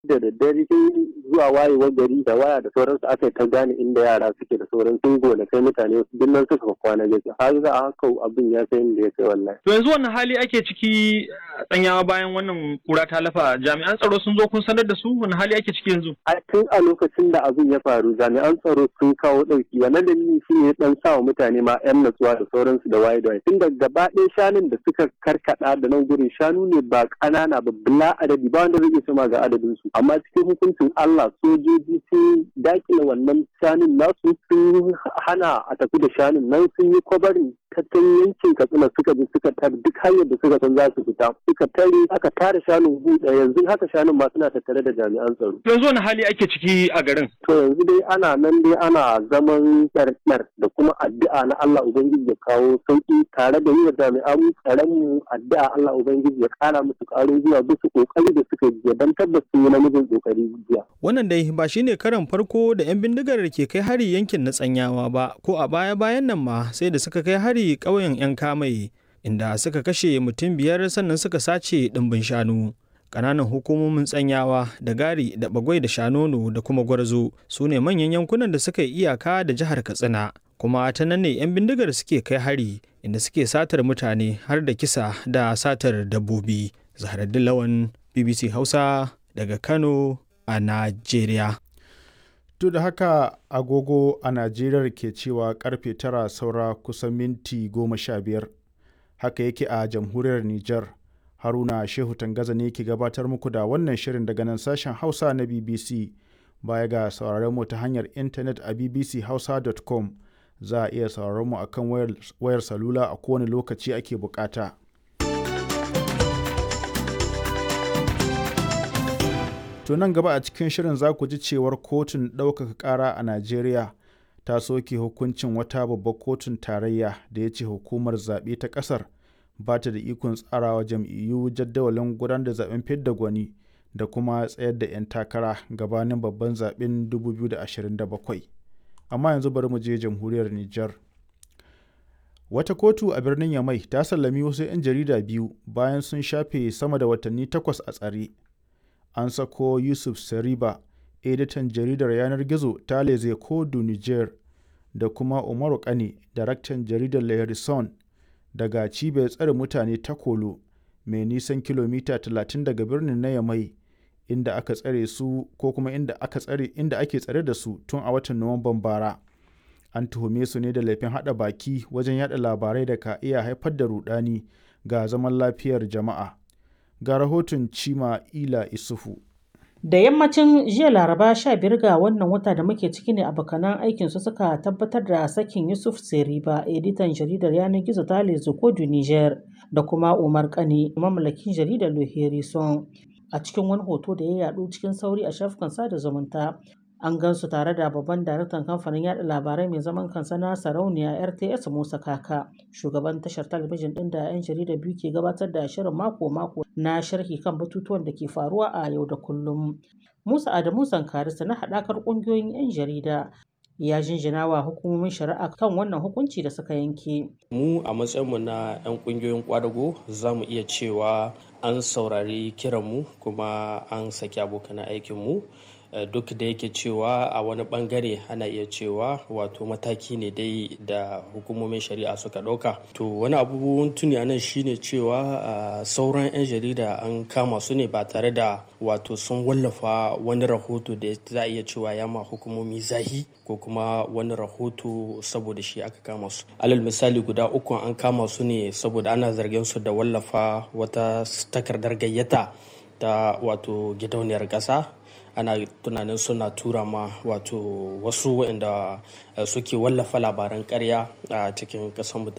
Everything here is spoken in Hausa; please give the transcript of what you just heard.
da daddare zuwa wayewar gari da waya da sauransu aka yi ta gane inda yara suke da sauran sun gona kai mutane duk nan suka kwana gaske har za a haka abin ya kai inda ya kai wallahi. To yanzu wannan hali ake ciki tsanyawa bayan wannan kura ta lafa jami'an tsaro sun zo kun sanar da su wani hali ake ciki yanzu. A tun a lokacin da abin ya faru jami'an tsaro sun kawo ɗauki wannan dalili shi ne dan sa wa mutane ma 'yan natsuwa da sauransu da waye da waye tun da gaba ɗaya shanun da suka karkaɗa da nan gurin shanu ne ba ƙanana ba bila adadi ba wanda zai iya sama ga adadin su amma cikin hukuncin Allah sojoji sun dakile wannan shanun nasu sun hana a tafi da shanun nan sun yi kwabarin tattalin yankin katsina suka bi suka tar duk hanyar da suka san za su fita suka tare aka tare shanun buɗe yanzu haka shanun ma suna tattare da jami'an tsaro. yanzu wani hali ake ciki a garin. to yanzu dai ana nan dai ana zaman ɗarɗar da kuma addu'a na Allah ubangiji ya kawo sauki tare da yi wa jami'an tsaron mu addu'a Allah ubangiji ya kara musu ƙarin zuwa bisa kokari da suka yi don tabbas sun yi namijin kokari jiya. Wannan dai ba shine karan farko da 'yan bindigar ke kai hari yankin na tsanyawa ba ko a baya-bayan nan ma sai da suka kai hari ƙauyen 'yan kamai inda suka kashe mutum biyar sannan suka sace ɗimbin shanu. Ƙananan hukumomin tsanyawa da gari da bagwai da shanono da kuma gwarzo su ne manyan yankunan da suka yi iyaka da jihar Katsina. Kuma ta nan ne 'yan bindigar suke kai hari inda suke satar mutane har da kisa da satar dabbobi. Zaharaddin Lawan BBC Hausa daga Kano a Najeriya. To da haka agogo a Najeriya ke cewa karfe tara saura kusan minti goma sha biyar. Haka yake a jamhuriyar Nijar. Haruna Shehu Tangaza ne ke gabatar muku da wannan shirin daga nan sashen Hausa na BBC. Baya ga sauraron mu ta hanyar intanet a bbchausa.com za a iya sauraron mu akan wayar, wayar salula a kowane lokaci ake bukata. To nan gaba a cikin shirin za ku ji cewar kotun ɗaukaka ƙara a Najeriya ta soke hukuncin wata babbar kotun tarayya da ya ce hukumar zaɓe ta ƙasar ba ta da ikon tsarawa jam'iyyu jadawalin gudanar da zaɓen fidda gwani da kuma tsayar da 'yan takara gabanin babban zaɓen 2027. Amma yanzu bari mu je jamhuriyar Nijar. Wata kotu a birnin Yamai ta sallami wasu 'yan jarida biyu bayan sun shafe sama da watanni takwas a tsare. an sako Yusuf Sariba, editan jaridar yanar gizo ta Leze Kodu Niger, da kuma Umaru Kane, daraktan jaridar Lehrison, daga cibiyar tsare mutane ta Kolo, mai nisan kilomita 30 daga birnin na Yamai, inda aka tsare su ko kuma inda aka tsare inda ake tsare da su tun a watan Nuwamban bara. An tuhume su ne da laifin haɗa baki wajen yada labarai da ka iya haifar da rudani ga zaman lafiyar jama'a. ga rahoton Cima Ila Isufu. Da yammacin jiya Laraba 15 ga wannan wata da muke ciki ne abokanan aikin su suka tabbatar da sakin Yusuf Seriba, editan jaridar yanar gizo ta Lezokodu Niger, da kuma Umar Kane, mamallakin jaridar Loherison. A cikin wani hoto da ya yadu cikin sauri a shafukan sada zumunta, an gan su tare da babban daraktan kamfanin yada labarai mai zaman kansa na sarauniya rts musa kaka shugaban tashar talabijin din da 'yan jarida biyu ke gabatar da shirin mako-mako na sharhi kan batutuwan da ke faruwa a yau da kullum musa adamu sankarisa na haɗakar ƙungiyoyin 'yan jarida ya jinjina wa hukumomin shari'a kan wannan hukunci da suka yanke. Mu a matsayinmu na 'yan kungiyoyin kwadago za mu iya cewa an saurari kiranmu kuma an saki abokan aikinmu duk da yake cewa a wani bangare ana iya cewa wato mataki ne dai da hukumomin shari'a suka ɗauka to wani abubuwan tuni a nan shine cewa sauran 'yan jarida an kama su ne ba tare da wato sun wallafa wani rahoto da za a iya cewa ya ma hukumomi zahi ko kuma wani rahoto saboda shi aka kama su alal misali guda uku an kama su ne saboda ana zargin su da wallafa wata takardar gayyata ta wato gidauniyar ƙasa ana tunanin suna tura ma wato wasu waɗanda suke wallafa labaran karya a cikin ƙasar